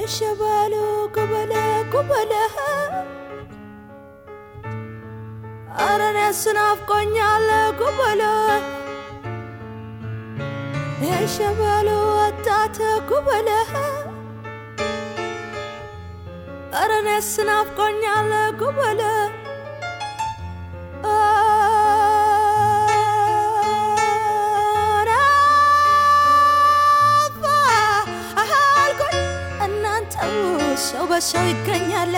የሸበሉ ጉበለ ጉበለ ኧረ እኔስ ናፍቆኛል ጉበለ የሸበሉ ወጣት ጉበለ ኧረ እኔስ ናፍቆኛል ጉበለ አልኩኝ እናንተው ሰው በሰው ይገኛል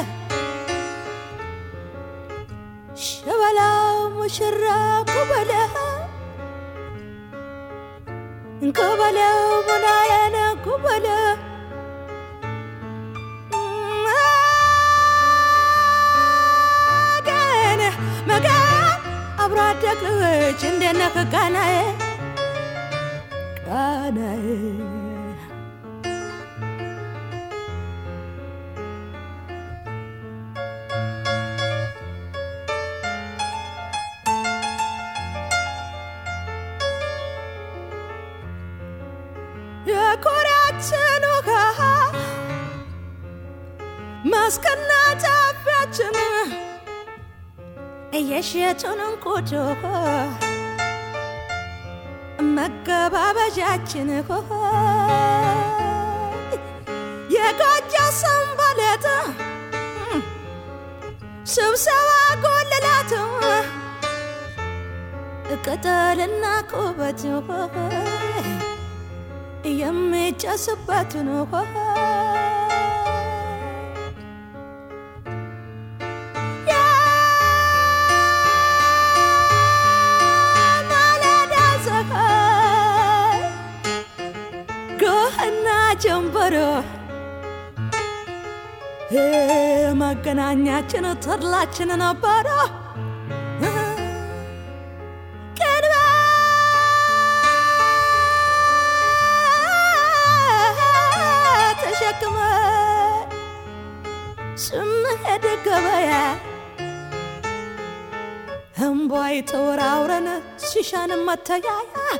ሸበላው ሙሽራ ኩበለ ኩበለው ሙናየነ ኩበለ መገን መገን አብሮ አደግ ልጅ እንዴት ነህ ቃናዬ ቃናዬ የኮሪያችን ውሃ ማስከና ጫፊያችን እየሸጡን እንቁድ መገባበዣችን የጎጆ ሰንበሌጥ ስብሰባ ጎልላት ቅጠልና ቁበት የሚጨስበትን ውሃ የማለዳ ፀሐይ ጎህና ጀንበሮ መገናኛችን ተድላችን ነበረ ተሸክመ ስንሄድ ገበያ እምቧይ ተወራውረን ሲሻን መተያያ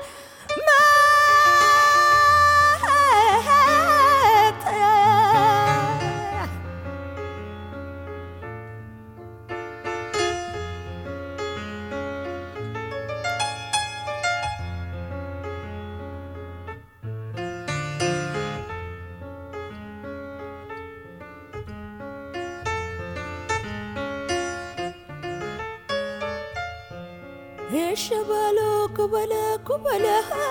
መተያያ የሸበሎ ኩበለ ኩበለ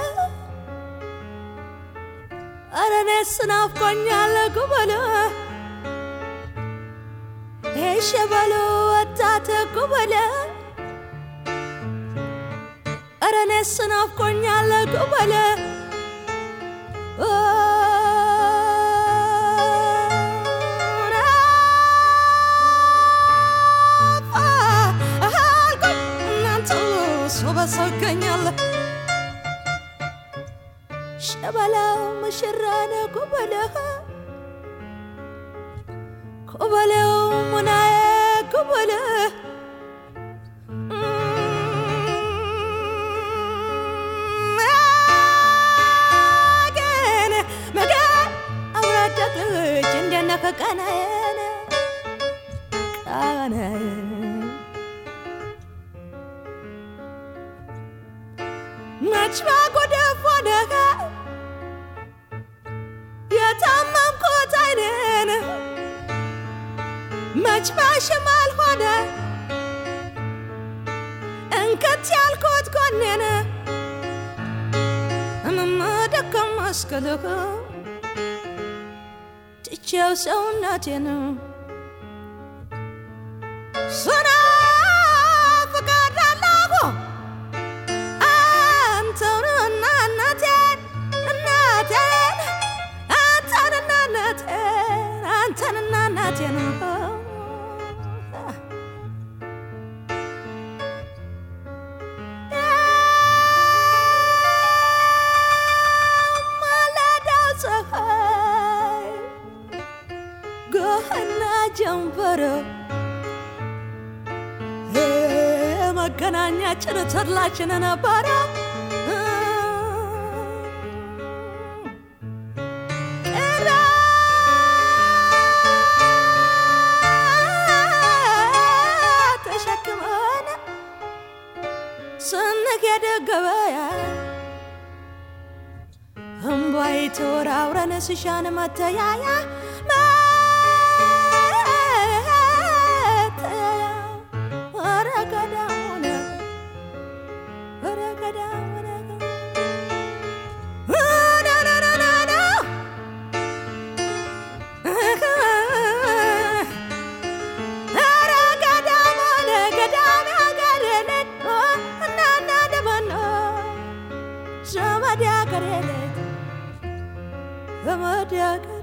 ኧረ እኔስ ናፍቆኛል ኩበለ የሸበሎ ወጣት ኩበለ ኧረ እኔስ ናፍቆኛል ኩበለ ሰው በሰው ይገኛል ሸበላው ሙሽራነ ኩበለ ኩበለው ሙናዬ ኩበለ መገን መገን አውራደቅ ልጅ እንደነከ ቃናዬን ቃናዬን መች ባጎደፍ ሆነህ የታመምኩት አይኔን መች ባሽማል ሆነ እንከት ያልኩት ጎኔን እምመደከም መስክልህ ትቼው ሰውነቴን ስና ፍቃድ አለሁ አንተንና እናቴን እናቴን አንተንና እናቴን አንተንና እናቴን ማለዳው ፀሐይ ጎህና ጀንበሮ መገናኛችን ተድላችን ነበረ ስንሄድ ገበያ እምቧይ ተወራውረን ስሻን መተያያ መተያያ ኧረ ገዳም ሆነ ኧረ ገዳም ሆነ ና ኧረ ገዳም ሆነ ገዳም ያገሬ ልጅ እናና ደመኖ ዘመድ ያገሬ ልጅ ዘመድ ያገሬ